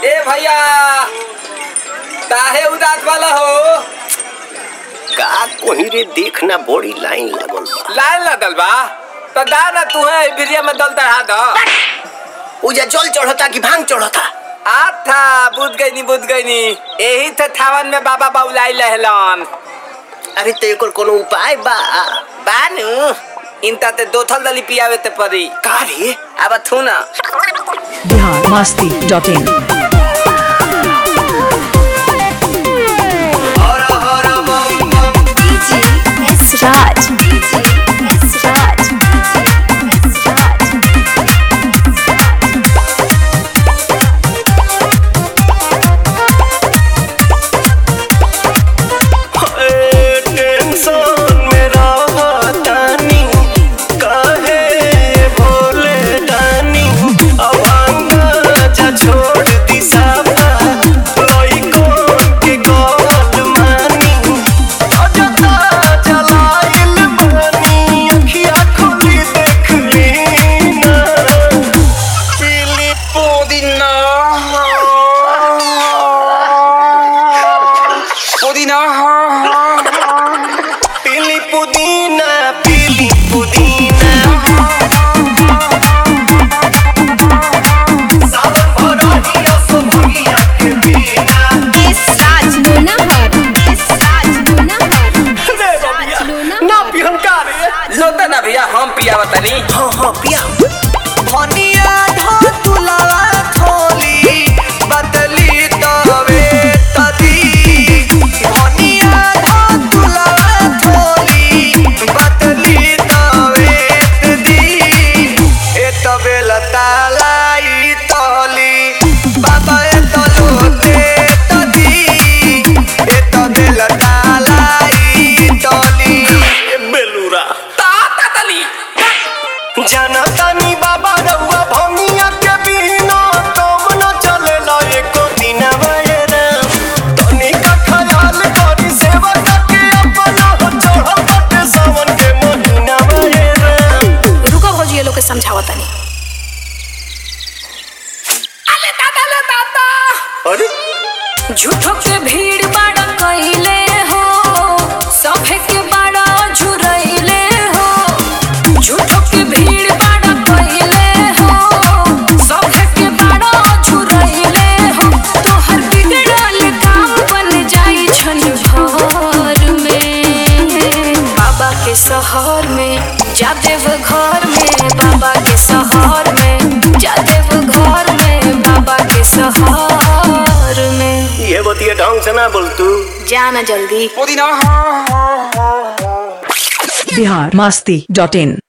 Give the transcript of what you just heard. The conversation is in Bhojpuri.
ए भैया काहे उदास वाला हो का कोही रे देखना बड़ी लाइन लागल बा लाइन लगल बा तो दा ना तू है भिरिया में दल चढ़ा दो उजा जल चढ़ता कि भांग चढ़ता आथा बुझ गई नी बुझ गई नी यही थे थावन में बाबा बाबुलाई लहलन अरे तो एकर कोनो उपाय बा बानू इनता ते दो थल दली पियावे ते परी का रे अब थू ना Bihar Masti dot in DJ S Raj. DJ S Raj. S Raj. Tension में रहतानी काहे भोले दानी अभांगा जा छोड़ दी साफा लइकोन के गल मानी अजता जलाइल बानी अखिया खोली देख लीना पीली पुदीना पुदीना पीली पुदीना पीली पुदीना सावन भरही असुभगिया के बिना S Raj Lunahar. S Raj Lunahar. रे बबिया ना पिहन का रे लोता ना भैया हम पियावा तनी हाँ हाँ पिया भनिया धा तुलावा थोली बदली तवे तदी भनिया धा तुलावा थोली बदली तवे तदी ए तबे लतालाई तली बाबा ए तलोते तदी ए तबे लतालाई तली बेलूरा ताता तली जनतानी बाबा रउआ भंगिया के बिना तुम न चलेला एको दिन बयरा तनी का ख्याल करी सेवा के अपना हो चढ़ल बाटे सावन के महीना बयरा रुको भौजी ये लोग के समझावा तनी अले दादा ले दादा अरे झूठो के भीड़ बाड़ा कइले हो सभे के बाड़ा झुरइले हो झूठो के भीड़ बाड़ा कइले हो सभे के बाड़ा झुरइले हो तोहर बिगड़ल काम बन जाई छन भर में बाबा के शहर में जादेव घर में बाबा के शहर में जादेव घर में बाबा के शहर में ये बतिया ढंग से ना बोल तू जाना जल्दी पुदीना बिहार मस्ती डॉट इन